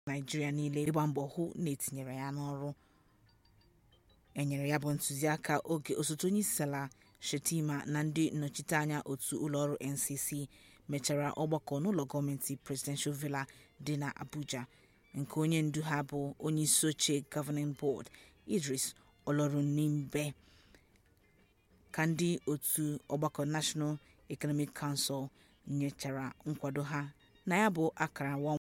naịjirịa niile ịgba mbọ hụ na etinyere ya n'ọrụ enyere ya bụ ntụziaka oge osote onyeisiala shettima na ndị nnọchiteanya otu ụlọọrụ ncc mechara ọgbakọ n'ụlọ gọọmenti presidential villa dị n'abuja nke onye ndu ha bụ onyeisioche governing board idris olorunnimbé ka ndị otu ọgbakọ national economic council nyechara nkwado ha na ya bụ akara